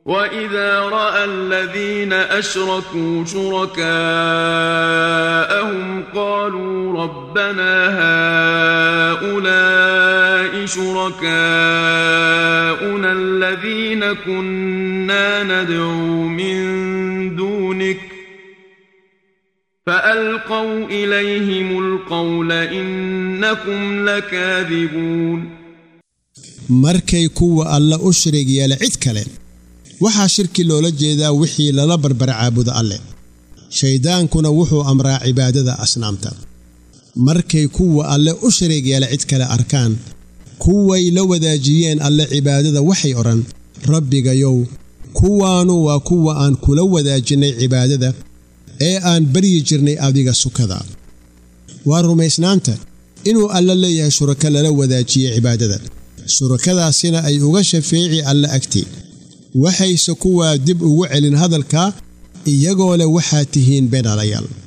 واذا راى الذين اشركوا شركاءهم قالوا ربنا هؤلاء شركاؤنا الذين كنا ندعو من دونك فالقوا اليهم القول انكم لكاذبون markay kuwa alle u shariig yeela cid kale waxaa shirki loola jeedaa wixii lala barbar caabudo alleh shayddaankuna wuxuu amraa cibaadada asnaamta markay kuwa alle u shariig yeela cid kale arkaan kuway la wadaajiyeen alle cibaadada waxay odhan rabbigayow kuwaanu waa kuwa aan kula wadaajinay cibaadada ee aan baryi jirnay adiga sukada waa rumaysnaanta inuu alle leeyahay shurako lala wadaajiye cibaadada shurakadaasina ay uga shafeeci alle agtii waxayse kuwaa dib ugu celin hadalkaa iyagoo leh waxaad tihiin beenalayaal